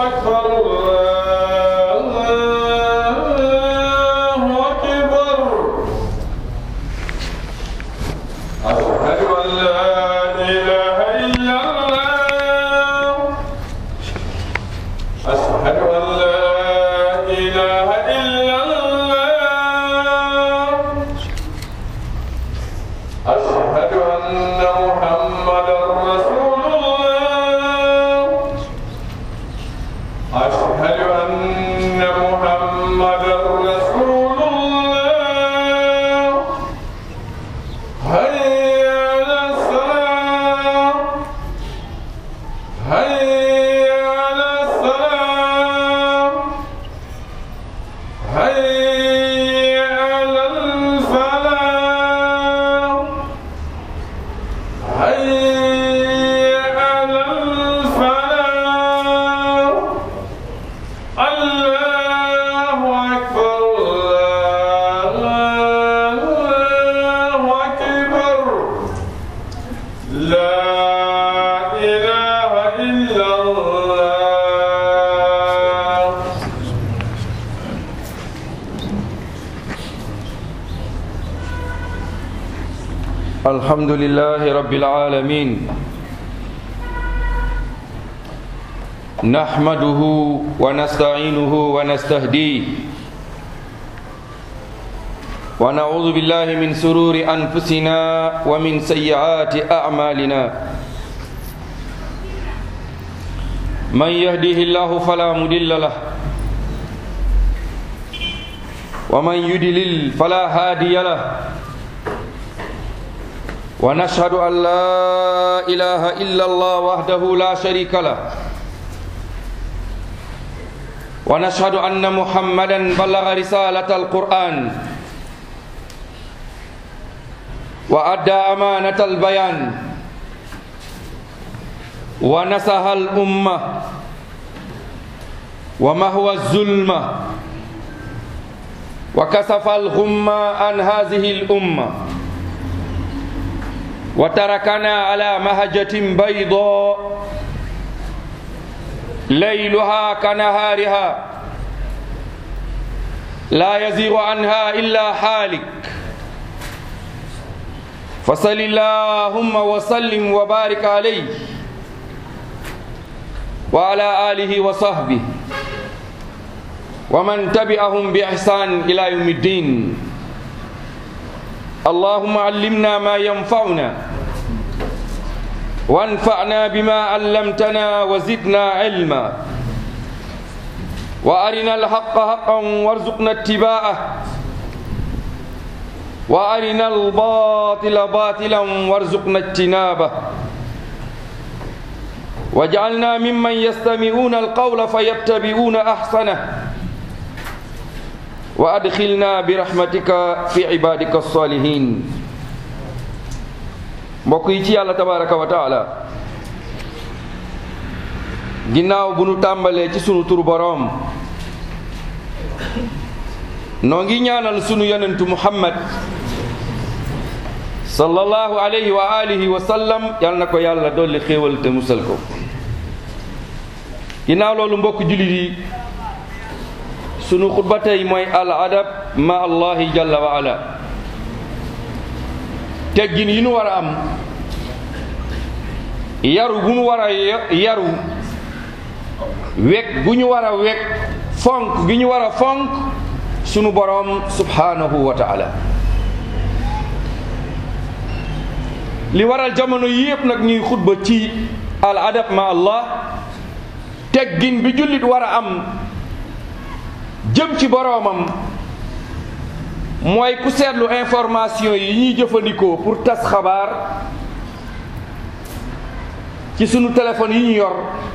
أكبر الله أكبر أشهد أن لا إله إلا الله أشهد أن لا إله إلا الله أشهد أن محمدا رسول الله أشهد أن محمدا رسول الله هيا على الصلاة هيا على الصلاة هيا على الفلاح هيا على الفلاح الله أكبر الله أكبر لا إله إلا الله الحمد لله رب العالمين نحمده ونستعينه ونستهديه ونعوذ بالله من سرور أنفسنا ومن سيئات أعمالنا من يهده الله فلا مضل له ومن يضلل فلا هادي له ونشهد أن لا إله إلا الله وحده لا شريك له ونشهد أن محمدا بلغ رسالة القرآن وأدى أمانة البيان ونصح الأمة ومهوى الظلمة وكسف الغمة عن هذه الأمة وتركنا على مهجة بيضاء ليلها كنهارها لا يزيغ عنها إلا حالك فصل اللهم وسلم وبارك عليه وعلى آله وصحبه ومن تبعهم بإحسان إلى يوم الدين اللهم علمنا ما ينفعنا وانفعنا بما علمتنا وزدنا علما وارنا الحق حقا وارزقنا اتباعه وارنا الباطل باطلا وارزقنا اجتنابه واجعلنا ممن يستمعون القول فيتبعون احسنه وادخلنا برحمتك في عبادك الصالحين mbokk yi ci yàlla tabaraka wa taala ginnaaw bu nu tàmbalee ci sunu turu boroom noo ngi ñaanal sunu yonentu muhammad sallallahu alayhi wa alihi wa sallam yal na ko yàlla dolli xéewal te musal ko ginnaaw loolu mbokk jullit yi sunu xutba tey mooy al adab ma allahi jalla wa ala teggin yi nu war a am yaru bu nu war a yaru wekk gu ñu war a wekk fonk gi ñu war a fonk sunu boroom subhanahu wa taala li waral jamono yépp nag ñuy xutba ci al adab ma allah teggin bi jullit war a am jëm ci boroomam mooy ku seetlu information yi ñuy jëfandikoo pour tas xabaar ci sunu téléphone yi ñu yor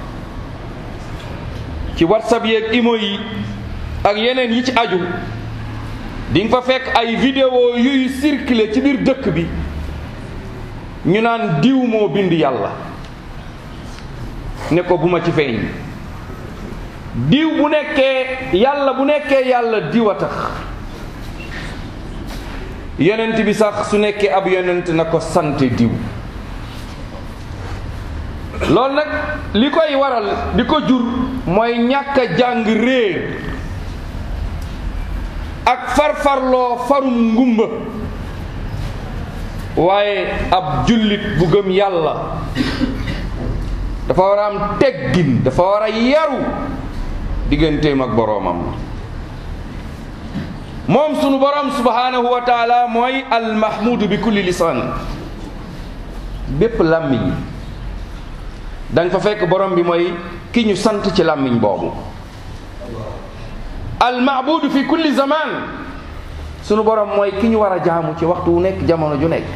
ci whatsapp yeeg imo yi ak yeneen yi ci aju di nga fa fekk ay vidéo yuy circuler ci biir dëkk bi ñu naan diw moo bind yàlla ne ko bu ma ci feeñ diw bu nekkee yàlla bu nekkee yàlla diw a tax yonent bi sax su nekkee ab yonent na ko sant diw loolu nag li koy waral di ko jur mooy ñàkk a jàng réer ak farfarloo farum ngumba waaye ab jullit bu gëm yàlla dafa war a am teggin dafa war a yaru digganteem ak boroomam moom sunu boroom subhanahu wa taala mooy almahmudu bi kulli lisaan bépp làmmiñ da nga fa fekk borom bi mooy ki ñu sant ci làmmiñ boobu almaabudu fi kulli zaman sunu borom mooy ki ñu war a jaamu ci waxtu wu nekk jamono ju nekk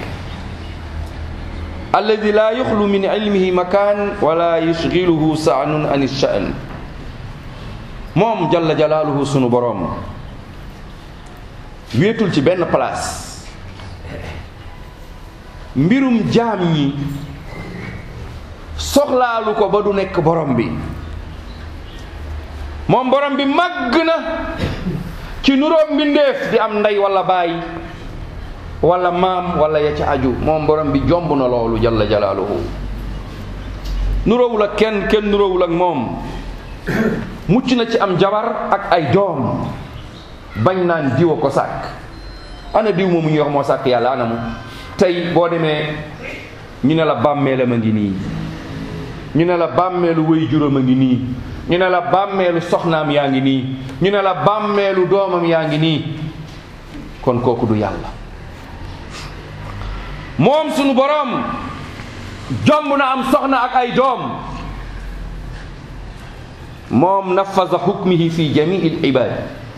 alladi laa yuxlu min ilmihi makaan wala yushgiluhu saanun an shaan moom jalla jalaaluhu sunu borom wéetul ci benn place mbirum jaam ñi soxlaalu ko ba du nekk borom bi moom borom bi màgg na ci nuróom mbindeef di am ndey wala baay wala maam wala ya ca aju moom borom bi jomb na loolu jalla jalaaluhu nuróowul ak kenn kenn nuróowul ak moom mucc na ci am jabar ak ay doom bañ naan diw a ko sàkk ana diw moomu ñuy wax moo sàkk yàlla ana mu tey boo demee ñu ne la bàmmeelam a ngi nii ñu ne la bàmmeelu wéy juróom a ngi nii ñu ne la bàmmeelu soxnaam yaa ngi nii ñu ne la bàmmeelu doomam yaa ngi nii kon kooku du yàlla moom sunu boroom jomb na am soxna ak ay doom moom nafaza hukmihi fi jamii l ibad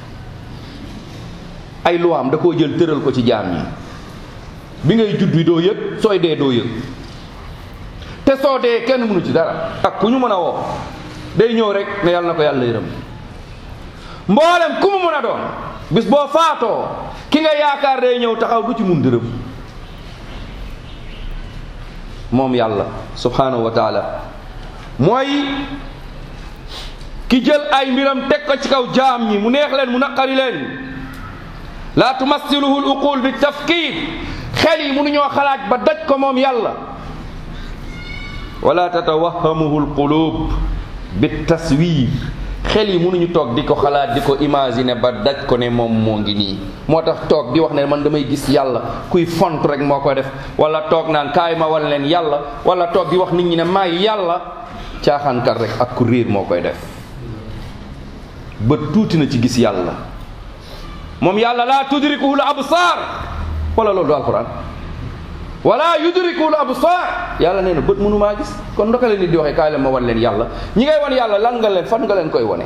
ay luwaam da koo jël tëral ko ci jaam ñi bi ngay judd wi doo yëg sooy dee doo yëg te soo dee kenn mënu ci dara ak ku ñu mën a woo day ñëw rek ne yàlla na ko yàlla yërëm mboolem ku mu mën a doon bis boo faatoo ki nga yaakaar day ñëw taxaw du ci mun dërëm moom yàlla subhanahu wa taala mooy ki jël ay mbiram teg ko ci kaw jaam ñi mu neex leen mu naqari leen laa tumassiluhu l uqul bi tafkir xel yi mënuñoo xalaat ba daj ko moom yàlla wala tatawahamuhu l qulub bi taswir xel yi mënuñu toog di ko xalaat di ko imaginer ba daj ko ne moom moo ngi nii moo tax toog di wax ne man damay gis yàlla kuy font rek moo ko def wala toog naan kaay ma wan leen yàlla wala toog di wax nit ñi ne maay yàlla caaxaankat rek ak ku réer moo koy def bët tuuti na ci gis yàlla moom yàlla laa tudrikuhu l absar wala loolu du alquran wala yudrikuhu l absar yàlla nee na bët mënu maa gis kon ndoka leen nit di waxee kaay leen ma wan leen yàlla ñi ngay wan yàlla lan nga leen fan nga leen koy wane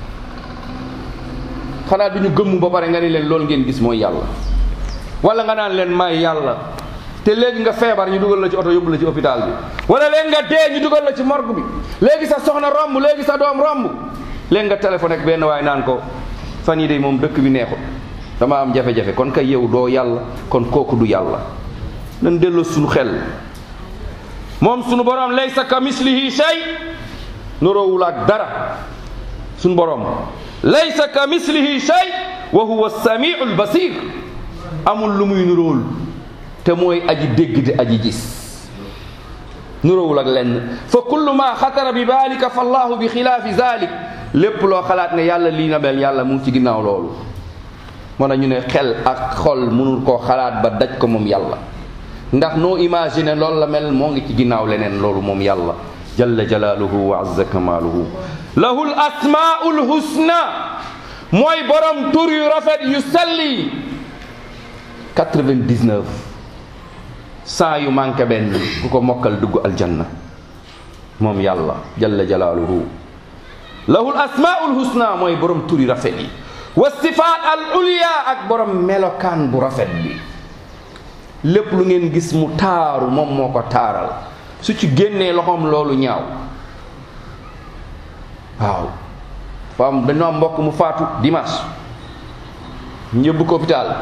xanaa du ñu gëmm ba pare nga ni leen loolu ngeen gis mooy yàlla wala nga naan leen maay yàlla te léegi nga feebar ñu dugal la ci oto yóbbu la ci hôpital bi wala léegi nga dee ñu dugal la ci morgue bi léegi sa soxna romb léegi sa doom romb léegi nga téléphone ak benn waay naan ko fan yi de moom dëkk bi neexul dama am jafe-jafe kon kay yow doo yàlla kon kooku du yàlla nan delloo suñu xel moom suñu borom laysa ka mislihi shay nuroowul ak dara suñu borom laysa ka mislihi shay wa huwa samiu lbasir amul lu muy nuróol te mooy aji dégg di aji gis nuróowul ak lenn fa kullu ma xatara bi balika fa allahu bi xilaafi zalik lépp loo xalaat ne yàlla lii na mel yàlla mu ngi ci ginnaaw loolu moo tax ñu ne xel ak xol mënul koo xalaat ba daj ko moom yàlla ndax noo imaginer loolu la mel moo ngi ci ginnaaw leneen loolu moom yàlla jalla jalaaluhu wa azza kamaaluhu lahul asmaul husna mooy borom tur yu rafet yu selli 99 cent yu manqué benn ku ko mokkal dugg aljanna moom yàlla jalla jalaaluhu lahul asmaul husna mooy borom tur yu rafet yi wa sifaat al ulya ak borom melokaan bu rafet bi lépp lu ngeen gis mu taaru moom moo ko taaral su ci génnee loxoom loolu ñaaw waaw fa am dañoo am mbokk mu faatu dimanche ñu yóbbu ko hôpital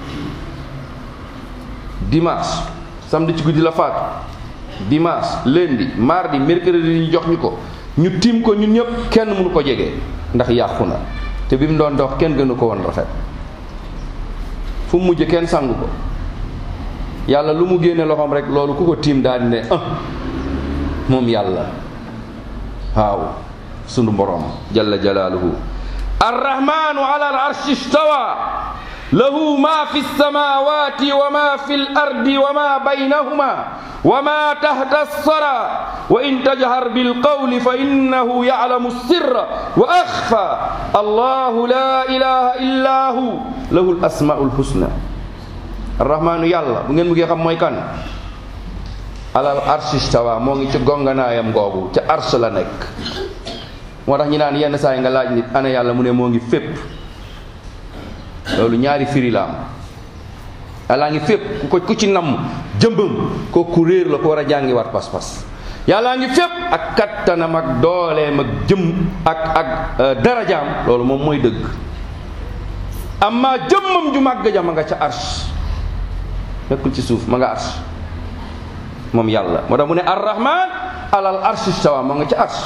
dimanche samedi ci guddi la faatu dimanche lundi mardi mercredi ñu jox ñu ko ñu tiim ko ñun ñëpp kenn mënu ko jege ndax yàqu na te bi mu doon dox kenn gënu ko woon rafet fu mu mujj kenn sangu ko yàlla lu mu génne loxoom rek loolu ku ko tiim daal di ne ah moom yàlla waaw sunu borom jalla jalaaluhu arrahmanu ala al arshi istawa lahu ma fi lsamawati wa ma fi l ardi wa ma baynahuma wa ma tahta alsara wa in tajhar bilqawli fa innahu yaclamu alsirra wa axfa allahu la ilaha illa hu lahu alasmau lhusna arrahmanu yàlla bu ngeen bëggee xam mooy kan alal arshi istawa moo ngi ci gonganaayam googu ca ars la nekk moo tax ñi naan yenn saa yi nga laaj nit ana yàlla mu ne moo ngi fépp loolu ñaari firi la am yàllaa ngi fépp ku ko ku ci namm jëmbam ko ku réer la ko war a jàngi waat pas-pas yàllaa ngi fépp ak kattanam ak dooleem ak jëm ak ak darajaam loolu moom mooy dëgg amma jëmmam ju màgg ja ma nga ca arsh nekkul ci suuf ma nga arsh moom yàlla moo tax mu ne arrahman alal arsh istawa ma nga ca arsh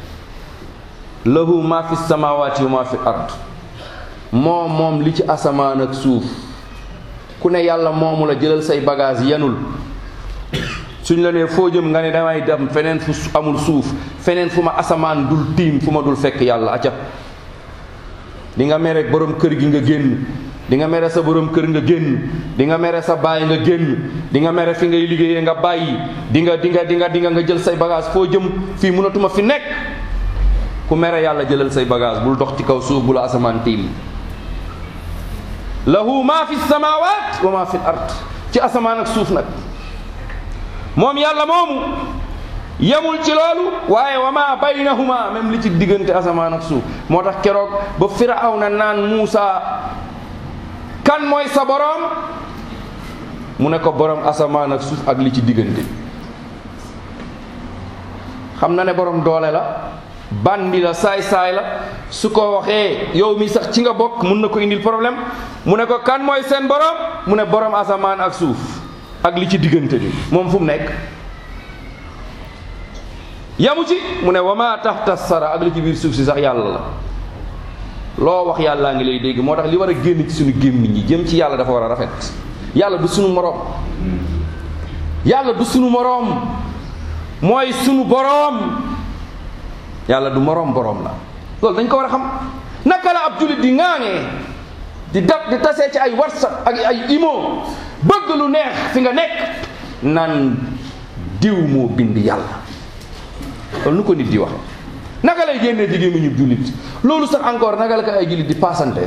lahu ma fi samawati wa ma fi ard moom moom li ci asamaan ak suuf ku ne yàlla moomu la jëlal say bagage yanul suñ la nee foo jëm nga ne damay dem feneen fu amul suuf feneen fu ma asamaan dul tiim fu ma dul fekk yàlla acca di nga mere borom kër gi nga génn di nga mere sa borom kër nga génn di nga mere sa baay nga génn di nga mere fi ngay liggéeyee nga bàyyi di nga di nga di nga di nga nga jël say bagage foo jëm fii mënatuma fi nekk ku mere yàlla jëlal say bagage bul dox ci kaw suuf bu la asamaan tiim lahu ma fi samawat wa ma fi ard ci asamaan ak suuf nag moom yàlla moomu yemul ci loolu waaye wa ma baynahuma même li ci diggante asamaan ak suuf moo tax keroog ba firawna naan Muusa kan mooy sa boroom mu ne ko boroom asamaan ak suuf ak li ci diggante xam na ne boroom doole la bandi la saay-saay la su ko waxee yow mi sax ci nga bokk mun na ko indil problème mu ne ko kan mooy seen boroom mu ne boroom asamaan ak suuf ak li ci diggante bi moom fu mu nekk yamu ci mu ne wama taxta sara ak li ci biir suuf si sax yàlla la loo wax yàllaa ngi lay dégg moo tax li war a génn ci suñu gémmiñ yi jëm ci yàlla dafa war a rafet yàlla du sunu moroom yàlla du sunu moroom mooy sunu boroom yàlla du moroom boroom la loolu dañ ko war a xam naka la ab jullit di ŋaaŋee di dab di tasee ci ay whatsapp ak ay imo bëgg lu neex fi nga nekk naan diw moo bind yàlla loolu nu ko nit di wax naka lay génnee jigéen ñu jullit loolu sax encore naka la ko ay jullit di paasante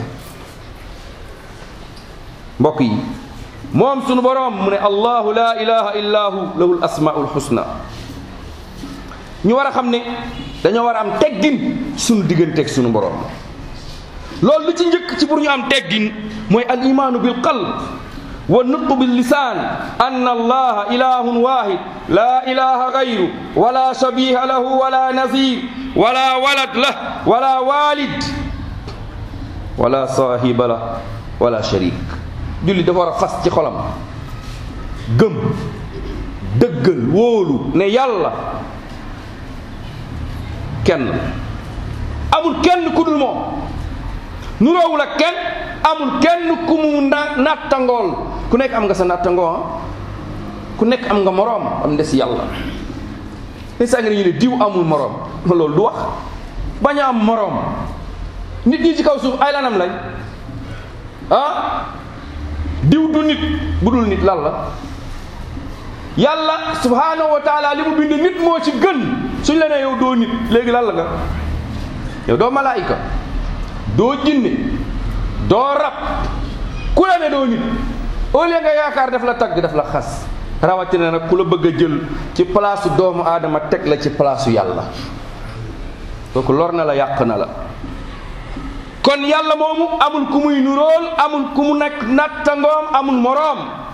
mbokk yi moom sunu boroom mu ne allahu la ilaha illa hu lahu l asmaul husna ñu war a xam ne dañoo war a am teggin sunu digganteeg sunu boroom loolu lu ci njëkk ci pour ñu am teggin mooy al imaanu bil qalb wa nutqu bil lisaan an allaha ilahun wahid la ilaha gayru wala shabiha lahu wala nazir wala walad lah wala walid wala saahiba lah wala sharik julli dafa war a fas ci xolam gëm dëggal wóolu ne yàlla kenn amul kenn ku dul moom nuroowul ak kenn amul kenn ku mu na nattangool ku nekk am nga sa nattangoo ku nekk am nga moroom am des yàlla li saa ngi ñu ne diw amul moroom loolu du wax bañ a am moroom nit ñi ci kaw suuf ay lanam lañ ah diw du nit bu dul nit lan la yàlla subhanahu wa taala li mu bind nit moo ci gën suñ la nee yow doo nit léegi lan la nga yow doo malaayika doo jinne doo rab ku la ne doo nit au lieu nga yaakaar daf la tagg daf la xas rawatina nag ku la bëgg a jël ci palaasu doomu aadama teg la ci palaasu yàlla kooku lor na la yàq na la kon yàlla moomu amul ku muy nuróol amul ku mu nekk nattangoom amul moroom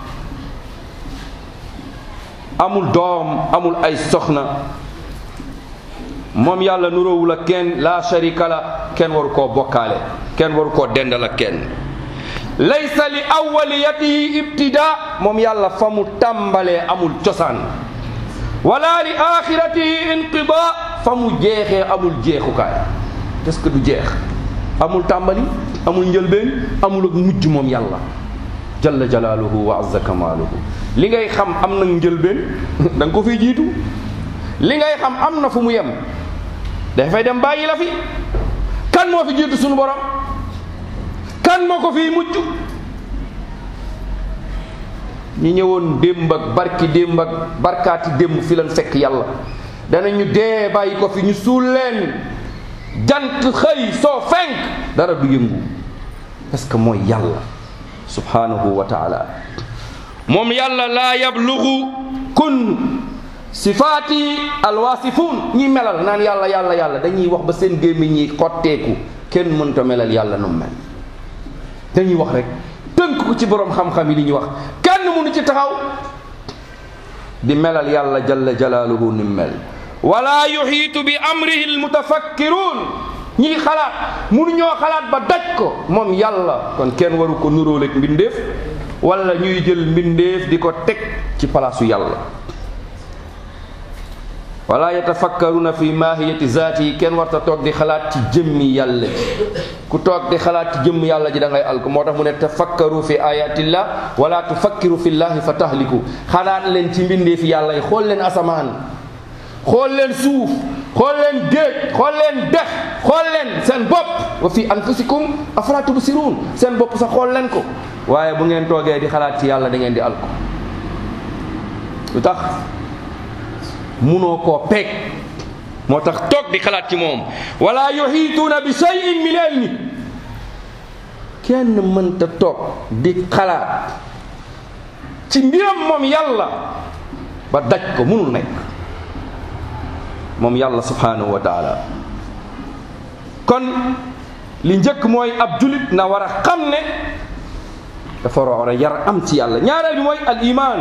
amul doom amul ay soxna moom yàlla nuróowul ak kenn la sharika la kenn waru koo bokkaale kenn waru koo dendal ak kenn laysa li awwaliyatihi ibtida moom yàlla fa mu tàmbalee amul cosaan wala li axiratihi inqida fa mu jeexee amul jeexukaay est-ce que du jeex amul tàmbali amul njëlbeen amul ak mujj moom yàlla jalla jalaaluhu wa azza kamaaluhu li ngay xam am na njëlbeen da nga ko fiy jiitu li ngay xam am na fu mu yem dafay dem bàyyi la fi kan moo fi jiitu sunu borom kan moo ko fii mujj ñi ñëwoon démb ak barki démb ak barkaati démb fi leen fekk yàlla danañu dee bàyyi ko fi ñu suul leen jant xëy soo fenk dara du yëngu parce que mooy yàlla subhanahu wa taala moom yàlla laa yablugu kun sifaati alwaasifuun ñi melal naan yàlla yàlla yàlla dañuy wax ba seen gémmiñ ñi xotteeku kenn mënta melal yàlla nu mel dañuy wax rek tënk ko ci boroom xam-xam yi li ñuy wax kenn mënu ci taxaw di melal yàlla jalla jalaaluhu ni mel wala yuxiitu bi amrihi almutafakkiruun ñiy xalaat mënu ñoo xalaat ba daj ko moom yàlla kon kenn waru ko nuróoleeg mbindeef wala ñuy jël mbindeef di ko teg ci palaasu yàlla wala yatafakkaruna fi mahiyati zaati yi kenn warta toog di xalaat ci jëmmi yàlla ji ku toog di xalaat ci jëmmi yàlla ji da ngay alku moo tax mu ne tafakkaru fi ayatillah wala tufakkiru fi llahi fa tahliku xalaat leen ci mbindee fi yàlla yi xool leen asamaan xool leen suuf xool leen géej xool leen dex xool leen seen bopp wa fi anfusikum afala tubsirun seen bopp sax xool leen ko waaye bu ngeen toogee di xalaat ci yàlla da ngeen di alku lu tax munoo koo peeg moo tax toog di xalaat ci moom wala yuhiituuna bi shay'in min ilmi kenn mënta toog di xalaat ci mbiram moom yàlla ba daj ko munul nekk moom yàlla subhanahu wa taala kon li njëkk mooy ab julit na war a xam ne dafa war a yar am ci yàlla ñaareel bi mooy al iman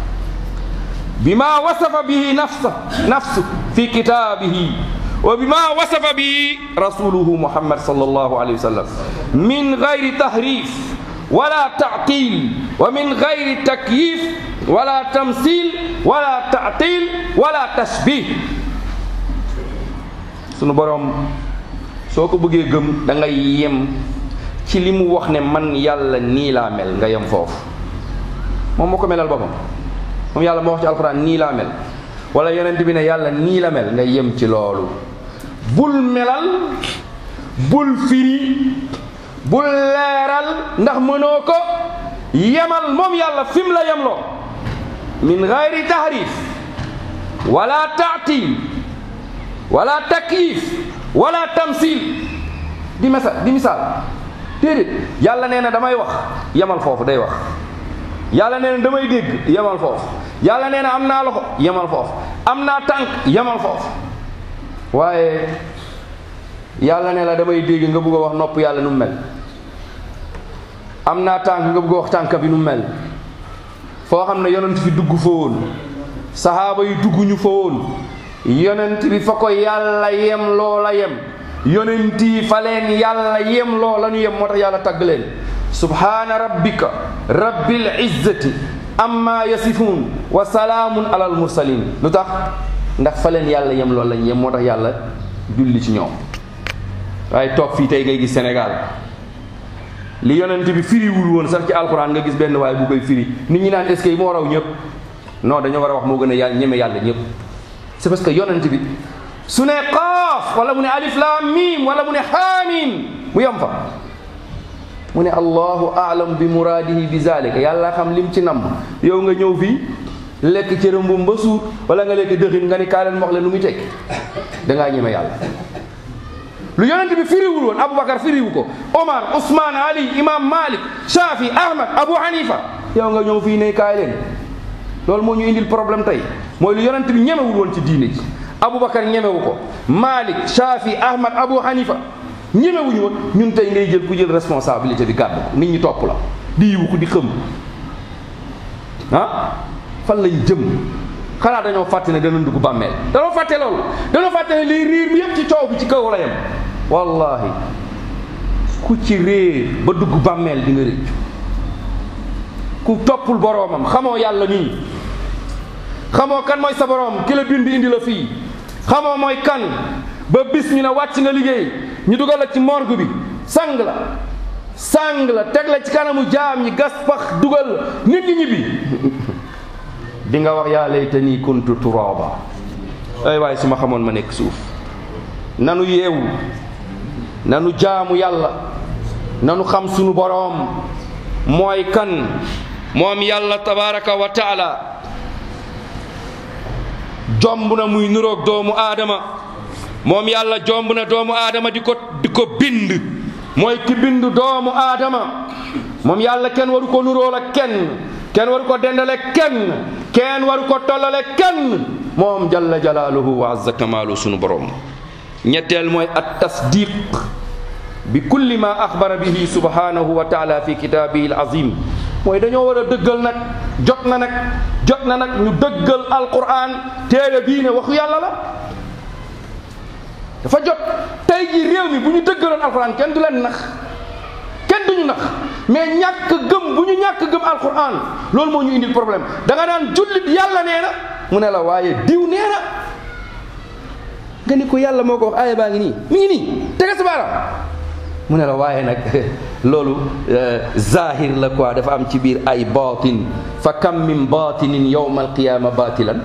bima wasafa bihi nafsa nafsu fi kitaabihi wa bima wasafa bihi rasuluhu muhammad sallallahu alayhi wa sallam min gayri tahrif wala ta'til wa min gayri takyif wala tamsil wala ta'til wala tashbih sunu boroom soo ko bëggee gëm da ngay yem ci li mu wax ne man yàlla nii laa mel nga yem foofu moom moo ko melal boppam moom yàlla moo wax ci alxuraan nii laa mel wala yonent bi ne yàlla nii la mel nga yem ci loolu bul melal bul firi bul leeral ndax mënoo ko yemal moom yàlla fi mu la yemloo min gayri tahrif wala taatil wala takyif wala tamsil di mesa di misaal déedéet yàlla nee na damay wax yemal foofu day wax yàlla nee na damay dégg yemal foofu yàlla nee na am naa loxo yemal foofu am naa tànk yemal foofu waaye yàlla nee la damay dégg nga bëgg a wax nopp yàlla nu mu mel am naa tànk nga bëgg a wax tànk bi nu mu mel foo xam ne yonent fi dugg fa woon saxaaba yi dugg ñu fa woon yonent bi fa ko yàlla yem loola yem yonent yi fa leen yàlla yem loola ñu yem moo tax yàlla tagg leen subhaana rabbika rabbil izzati amma yasifun wa salaamun alal mursalin lu tax ndax fa leen yàlla yem loolu lañ yem moo tax yàlla julli ci ñoom waaye toog fii tey ngay gis Sénégal li yonent bi firiwul woon sax ci alquran nga gis benn waaye bu koy firi nit ñi naan est-ce que moo raw ñëpp non dañoo war a wax moo gën a yàlla ñeme yàlla ñëpp c'est parce que yonent bi su ne qaaf wala mu ne alif lam mim wala mu ne haamim mu yem fa mu ne allahu aalam bi muraadihi bi zalika yàlla xam lim ci namm yow nga ñëw fii lekk cëram bu ba suur wala nga lekk dëxin nga ni kaa leen wax leen lu muy tekki dangaa ñeme yàlla lu yonent bi firiwul woon aboubacar firiwu ko omar ousmane ali imam malik shafi ahmad abou hanifa yow nga ñëw fii ne kaay leen loolu moo ñu indil problème tey mooy lu yonent bi ñemewul woon ci diine ji aboubacar ñemewu ko malik shafi ahmad abou hanifa ñemewuñu woon ñun tey ngay jël ku jël responsabilité bi gàddu ko nit ñi topp la di yiwu ko di xëm ah fan lañ jëm xanaa dañoo fàtte ne dana dugg bàmmeel dañoo fàtte loolu dañoo fàtte ne liy riir bi yépp ci coow bi ci kaw la yem wallahi ku ci réer ba dugg bàmmeel di nga rëccu ku toppul boroomam xamoo yàlla nii xamoo kan mooy sa boroom ki la bind indi la fii xamoo mooy kan ba bis ñu ne wàcc nga liggéey ñu dugal la ci morgue bi sang la sang la teg la ci kanamu jaam ñi gas pax dugal nit ñi ñibbi di nga wax yaa laytanii kuntu turaba ay waaye su ma xamoon ma nekk suuf nanu yeewu nanu jaamu yàlla nanu xam sunu boroom mooy kan moom yàlla tabaraka wa taala jomb na muy nuroog doomu aadama moom yàlla jomb na doomu aadama di ko di ko bind mooy ki bind doomu aadama moom yàlla kenn waru ko nuróol ak kenn kenn waru ko dendale kenn kenn waru ko tollale kenn moom jalla jalaaluhu wa azza kamaalu sunu borom ñetteel mooy at tasdiq bi kulli ma axbara bihi subhanahu wa taala fi kitaabihi al azim mooy dañoo war a dëggal nag jot na nag jot na nag ñu dëggal alquran téere bii ne waxu yàlla la dafa jot tey jii réew mi bu ñu dëggaloon alquran kenn du leen nax kenn duñu nax mais ñàkk gëm bu ñu ñàkk gëm alquran loolu moo ñu indil problème da nga naan jullit yàlla nee na mu ne la waaye diw nee na nga ni ko yàlla moo ko wax aaya baa ngi nii mi ngi nii tege sa baaraam mu ne la waaye nag loolu zahir la quoi dafa am ci biir ay batin fa kam min batinin yawma alqiyama batilan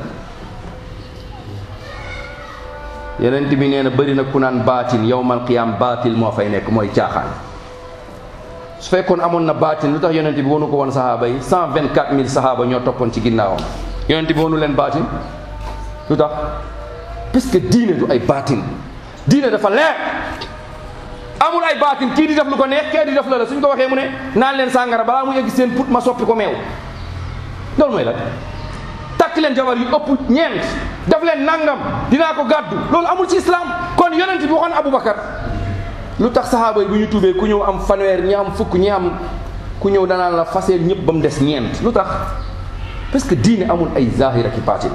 yeneen bi nee na bëri na ku naan baatin yawmal qiyaam baatil moo fay nekk mooy caaxaan su fekkoon amoon na baatin lu tax yonent bi wonu ko woon sahaaba yi cent vingt quatre mille sahaaba ñoo toppoon ci ginnaawam yonent bi wonu leen baatin lu tax parce que diine du ay baatin diine dafa leer amul ay baatin kii di def lu ko neex kee di def la la suñ ko waxee mu ne naan leen sàngara balaa mu yegg seen put ma soppi ko meew loolu mooy la takk leen jabar yu ëpp ñeent def leen nangam dinaa ko gàddu loolu amul ci islam kon yonent bi waxoon Aboubacar lu tax saxaaba yi bu ñu tuubee ku ñëw am fanweer ñi am fukk ñi am ku ñëw danaan la faseel ñëpp ba mu des ñeent lu tax parce que diine amul ay zahir ak i baatin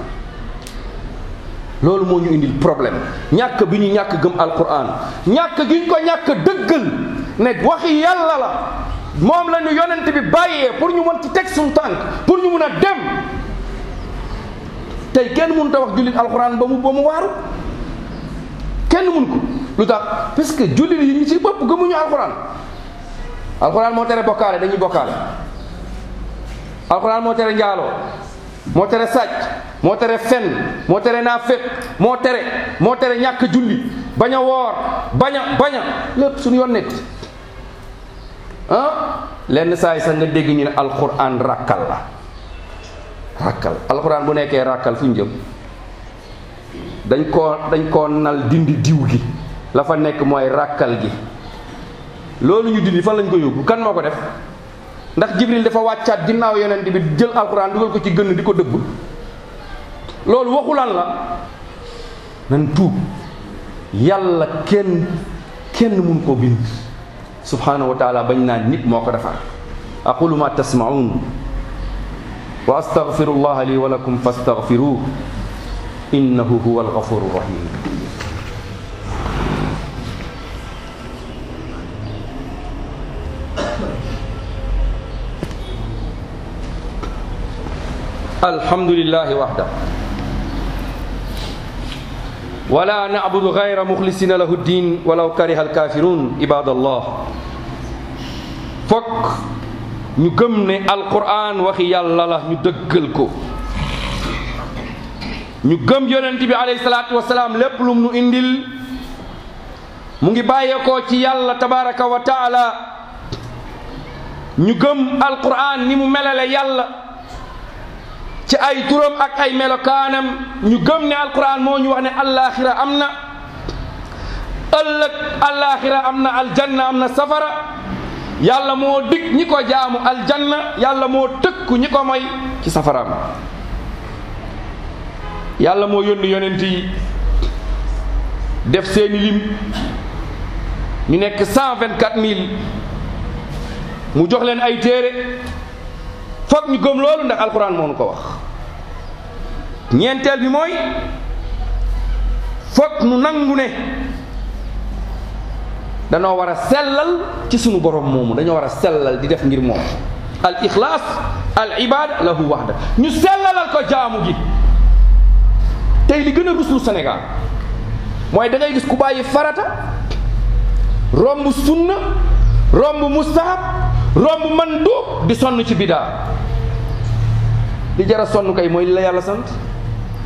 loolu moo ñu indil problème ñàkk bi ñu ñàkk gëm alquran ñàkk gi ñu ko ñàkk dëggal ne waxi yàlla la moom la ñu yonent bi bàyyee pour ñu mën ci teg suñu tànk pour ñu mun a dem tey kenn mënut a wax jullit alquran ba mu ba mu waaru kenn mun ko lu tax parce que jullit yi ñu ci bopp gëmuñu alquran alquran moo tere bokkaale dañuy bokkaale alquran moo tere njaaloo moo tere sàcc moo tere fen moo tere naaféq moo tere moo tere ñàkk julli bañ a woor bañ a bañ a lépp suñu yoon nekk ah lenn saa yi sax nga dégg ñu ne alquran rakkal la rakkal alquran bu nekkee rakkal fu ñu jëm dañ koo dañ koo nal dindi diw gi la fa nekk mooy rakkal gi loolu ñu dindi fan lañ ko yóbbu kan moo ko def ndax jibril dafa wàccaat ginnaaw yonent bi jël alquran dugal ko ci gënn di ko dëbb loolu waxulan la nan tuub yàlla kenn kenn mun koo bind subhanahu wa taala bañ naan nit moo ko defar aqulu ma tasmaun wa astaghfiru llaha li wa lakum fastaghfiruh innahu huwa alghafuru rahim alhamdulillahi wahda wala na'budu ghayra mukhlisina lahu ddin walaw kariha alkafirun ibadallah fokk ñu gëm ne alquran waxi yàlla la ñu dëggal ko ñu gëm yonent bi alayhi salaatu wasalaam lépp lum nu indil mu ngi bàyyeekoo ci yàlla tabaraka wa taala ñu gëm alquran ni mu melale yàlla ci ay turam ak ay melokaanam ñu gëm ne alquran moo ñu wax ne allaaxira am na ëllëg allaaxira am na aljanna am na safara yàlla moo dig ñi ko jaamu aljanna yàlla moo tëkku ñi ko moy ci safaraam yàlla moo yónni yonent yi def seeni lim ñu nekk cent vingt quatre mille mu jox leen ay téere foog ñu gëm loolu ndax alquran moo nu ko wax ñeenteel bi mooy foog nu nangu ne danoo war a sellal ci sunu borom moomu dañoo war a sellal di def ngir moom al ixlaas al ibada lahu waxda ñu sellalal ko jaamu gi tey li gën a ruslu Sénégal mooy da ngay gis ku bàyyi farata romb sunna romb mustahab romb mandub di sonn ci bidaa li jara sonn kay mooy li la yàlla sant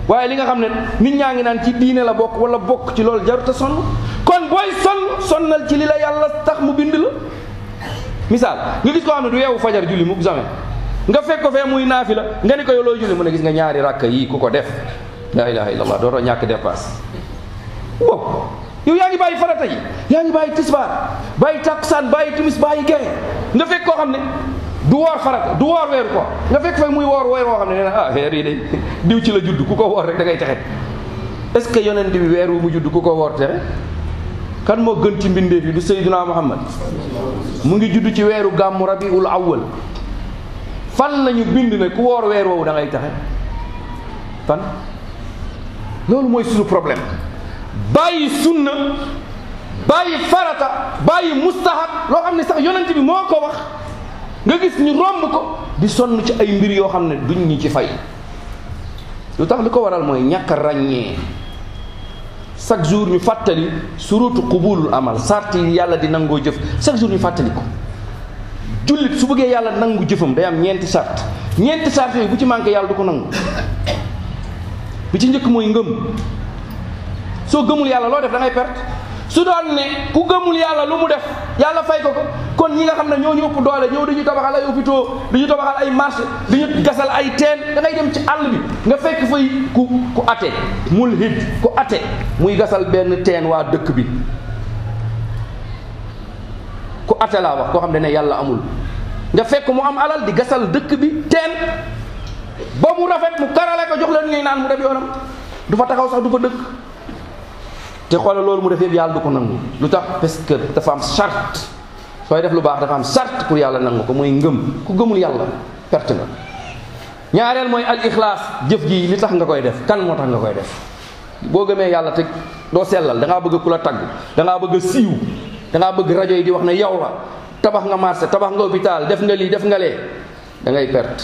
waaye li nga xam ne nit ñaa ngi naan ci diine la bokk wala bokk ci loolu jarut a sonn kon booy sonn sonnal ci li la yàlla tax mu bind la misaal nga gis koo xam ne du yeewu fajar julli mu jamais nga fekk ko fee muy naafi la nga ni ko yow looy julli mu ne gis nga ñaari rakk yii ku ko def la ilaha illallah dootoo ñàkk dépasse wow yow yaa ngi bàyyi farata yi yaa ngi bàyyi tisbaar bàyyi takkusaan bàyyi timis bàyyi gee nga fekk koo xam ne du woor farata du woor weeru ko nga fekk fay muy woor weer woo xam ne nee na ah weer yi de diw ci la judd ku ko woor rek da ngay texe est-ce que yonent bi weer wu mu judd ku ko woor texe kan moo gën ci mbindeef yi du Seydina Muhammad mu ngi judd ci weeru gàmmu rabiul awwal fan lañu bind ne ku woor weer woowu da ngay texe fan loolu mooy suñu problème bàyyi sunna bàyyi farata bàyyi mustahab loo xam ne sax yonent bi moo ko wax nga gis ñu romb ko di sonn ci ay mbir yoo xam ne duñ ñi ci fay lu tax li ko waral mooy ñàkk a ràññee chaque jour ñu fàttali surutu qubulul amal sart yi yàlla di nangoo jëf chaque jour ñu fàttali ko jullit su bëggee yàlla nangu jëfam day am ñeenti sart ñeenti sart yooyu bu ci manqué yàlla du ko nangu bi ci njëkk mooy ngëm soo gëmul yàlla loo def da ngay perte su doon ne ku gëmul yàlla lu mu def yàlla fay ko ko kon ñi nga xam ne ñoo ñu ëpp doole ñëw dañuy tabaxal ay hôpitaux dañuy tabaxal ay marché dañuy gasal ay teen da ngay dem ci àll bi nga fekk fay ku ku ate mulhid ku ate muy gasal benn teen waa dëkk bi ku ate laa wax koo xam ne ne yàlla amul nga fekk mu am alal di gasal dëkk bi teen ba mu rafet mu karale ko jox leen ñuy naan mu dem yoonam du fa taxaw sax du fa dëkk te xoolal loolu mu def yëpp yàlla du ko nangu lu tax parce que dafa am charte sooy def lu baax dafa am charte pour yàlla nangu ko mooy ngëm ku gëmul yàlla perte nga ñaareel mooy al ixlaas jëf ji li tax nga koy def kan moo tax nga koy def boo gëmee yàlla te doo sellal da ngaa bëgg ku la tagg da ngaa bëgg a siiw da ngaa bëgg rajo yi di wax ne yow la tabax nga marché tabax nga hôpital def nga lii def nga lee da ngay perte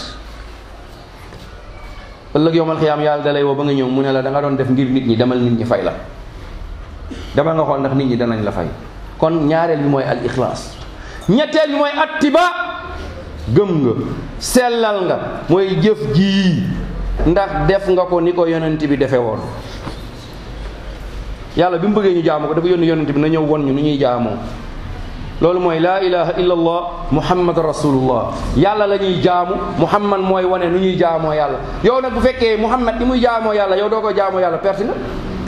ëllëg yowmal xiyaam yàlla da lay woo ba nga ñëw mu ne la da nga doon def ngir nit ñi demal nit ñi fay la demal nga xool ndax nit ñi danañ la fay kon ñaareel bi mooy al ixlaas ñetteel bi mooy attiba gëm nga sellal nga mooy jëf jii ndax def nga ko ni ko yonent bi defe woon yàlla bi mu bëggee ñu jaamu ko dafa yónni yonent bi na ñëw won ñu nu ñuy jaamoo loolu mooy laa ilaha illa allah muhammad rasulullah yàlla la ñuy jaamu muhammad mooy wane nu ñuy jaamoo yàlla yow nag bu fekkee muhammad ni muy jaamoo yàlla yow doo ko jaamoo yàlla perte nga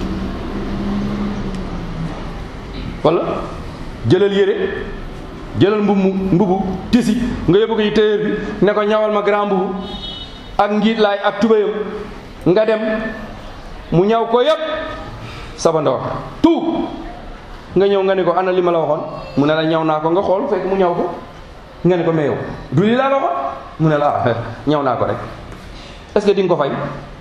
wala jëlal yére jëlal mbubu mbubu tisi nga yóbbu ko ci téyeer bi ne ko ñawal ma grand mbubu ak ngiit laay ak tubéyam nga dem mu ñaw ko yépp sabandoor tout nga ñëw nga ne ko ana li ma la waxoon mu ne la ñaw naa ko nga xool fekk mu ñaw ko nga ne ko mais yow du li laa la waxoon mu ne la ah ñaw naa ko rek est-ce que di nga ko fay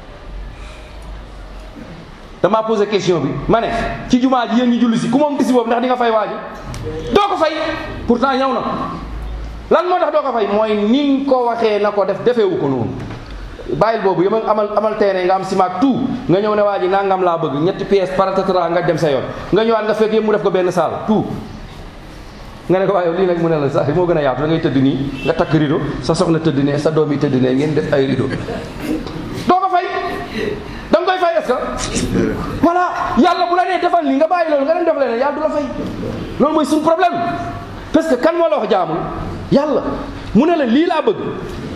damaa posé question bi ma ne ci jumaa ji yéen ñi julli si ku moom tisi boobu ndax di nga fay waa ji doo ko fay pourtant ñaw na lan moo tax doo ko fay mooy ni nga ko waxee na ko def defeewu ko noonu bàyyil boobu yama amal amal terrain nga am simaak tout nga ñëw ne waa ji nangam laa bëgg ñetti pièces paratatra nga dem sa yoon nga ñëwaat nga fekk yëpp mu def ko benn saal tout nga ne ko waaye lii nag mu ne la sax moo gën a yaatu da ngay tëdd nii nga takk rido sa soxna tëdd ne sa doom yi tëdd ne ngeen def ay rido doo ko fay da nga koy fay est-ce que voilà yàlla bu la nee defal nii nga bàyyi loolu nga dem def leneen yàlla du la fay loolu mooy suñu problème parce que kan moo la wax jaamul yàlla mu ne la lii laa bëgg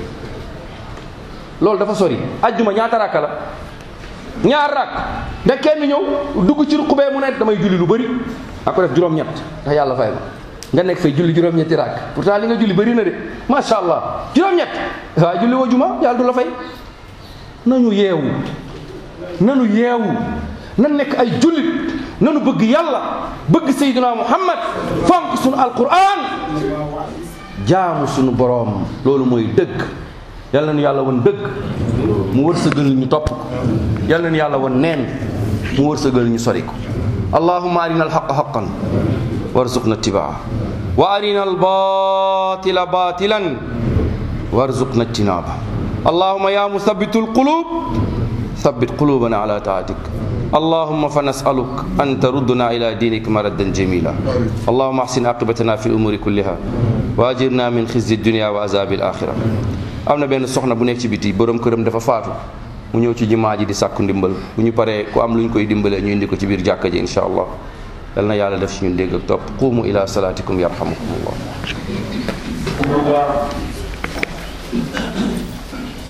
loolu dafa sori ajjuma ñaata rakka la ñaar rakk nga kenn ñëw dugg ci ruqubee mu ne damay julli lu bëri ak ko def juróom-ñett ndax yàlla fay ma nga nekk fay julli juróom-ñetti rakk pourtant li nga julli bëri na de macha allah juróom-ñett waaye julli woo juma yàlla du la fay nañu yeewu nanu yeewu nan nekk ay jullit nanu bëgg yàlla bëgg sayyidina muhammad fonk sunu alquran jaamu sunu boroom loolu mooy dëgg yàlla na yàlla won dëgg mu wërsëgal ñu topp ko yàlla na yàlla won neen mu wërsëgal ñu sori ko allahumma arina alxaqa xaqan warzuqna ittibaa wa arina albatila batilan warzuqna ijtinaba allahumma ya musabbitu alqulub ثبت قلوبنا على طاعتك اللهم فنسألك أن تردنا إلى دينك مردا جميلا اللهم احسن عاقبتنا في الأمور كلها وأجرنا من خزي الدنيا وعذاب الآخرة am na benn soxna bu nekk ci biti borom këram dafa faatu mu ñëw ci jumaa ji di sàkku ndimbal bu ñu paree ku am lu ñu koy dimbalee ñu indi ko ci biir jàkka ji insha allah yal na yàlla def ci ñun dégg ak topp quumu ila salaatikum yarhamukum allah